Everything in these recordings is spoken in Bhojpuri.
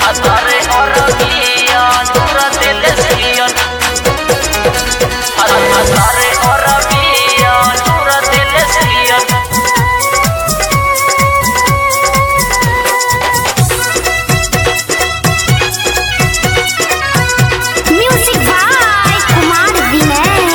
Atare Arabian, Dura de Lesbian. Atare Arabian, Dura de Lesbian. Music by Kumar Vinay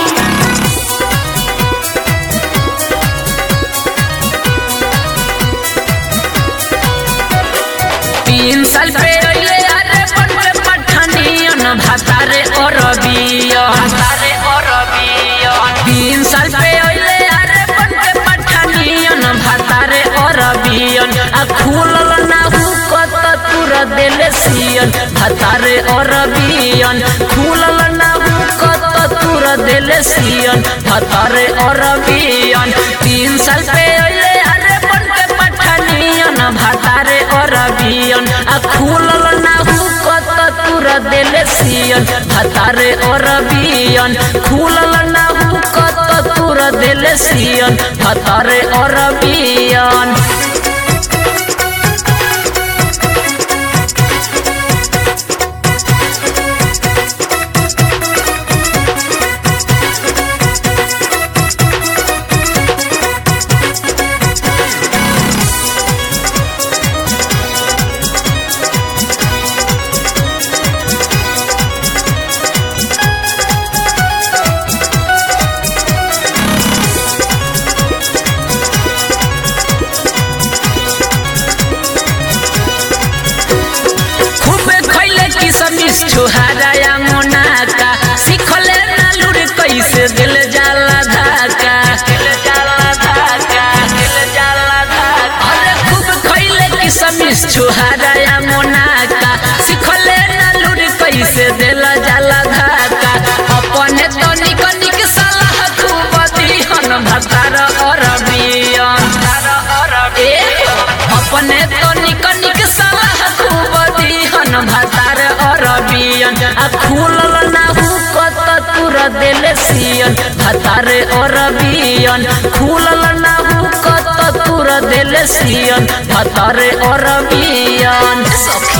तीन साल पे अइले अरे बनवे पठानियन भातारे अरबियन भातारे अरबियन तीन साल पे अइले अरे बनवे पठानियन भातारे अरबियन आ खुलल ना हुकत तुर देले सियन भातारे अरबियन खुलल ना हुकत तुर देले सियन भातारे अरबियन तीन साल पे अइले अरे बनवे पठानियन भातारे अरबियन आ खुलल ना हुकत तुर देले सियन भातारे अरबियन खुलल ना हुकत तुर देले सियन भातारे अरबियन खूबे खैले किसमिस छोहारा मोनाका सिखले ना लुर कैसे दिल जाला धाका दिल जाला धाका दिल जाला धाका अरे खूब खैले किसमिस छोहारा मोनाका सिखले ना लुर कैसे दिल जाला धाका अपने तो निक निक सलाह खूब दिहन भतार अरबियन ए अपने तो निक निक सलाह खूब दिहन भतार अरबियन आ खुलल ना हुकत तुर देले सियन भतार अरबियन खुलल ना हुकत तुर देले सियन भतार अरबियन सखी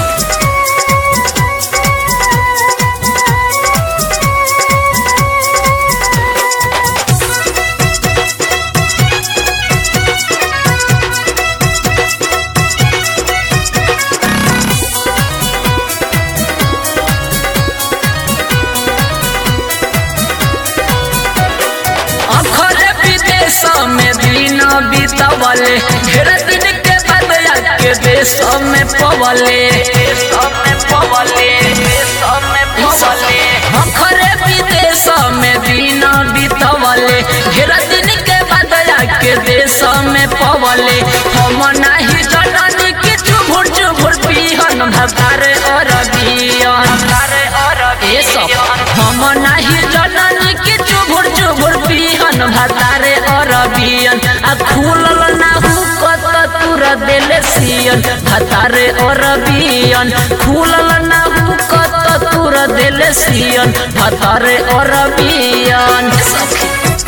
अखरे विदेश में दिन बीतवले ढेर दिन के बाद के देश में पवले देश में पवले देश में पवले अखरे विदेश में दिन बीतवले ढेर दिन के बाद के देश में पवले हम नाही जननी के चुभुर चुभुर पिहन भतारे अरबियन भतारे अरबियन सब हम नाही जननी के चुभुर चुभुर पिहन भतारे अरबियन आ खुलल ना हुकत तुर देले सियन भतारे अरबियन खुलल ना हुकत तुर देले सियन भतारे अरबियन सखी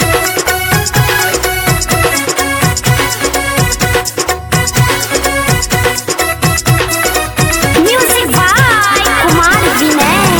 म्यूजिक बाय कुमार विनय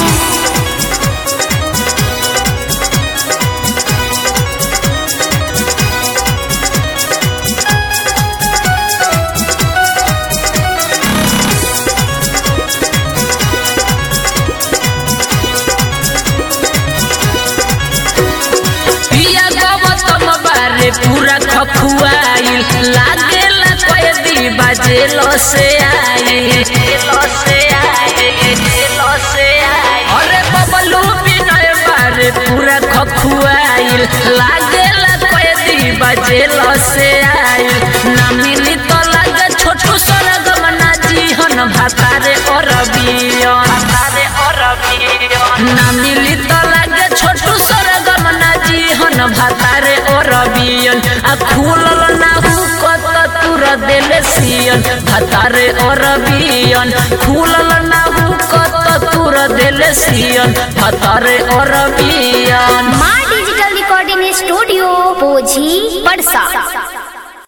पिया गौतम बारे पूरा खखुआइल लागेला कैदी बाजेलो से आइल से आइल से आइल अरे बबलू विनय बारे पूरा खखुआइल लागेला कैदी बाजेलो से आइल ना मिली तो लागे छोटू सरगम ना जीहन भातारे अरबियन भातारे अरबियन ना मिली तो लागे छोटू सरगम ना जीहन भातारे अरबियन आ खुलल ना हुकत तुर देले सियन भातारे अरबियन खुलल ना हुकत तुर देले सियन भातारे अरबियन माँ डिजिटल रिकॉर्डिंग स्टूडियो पोझी पड़सा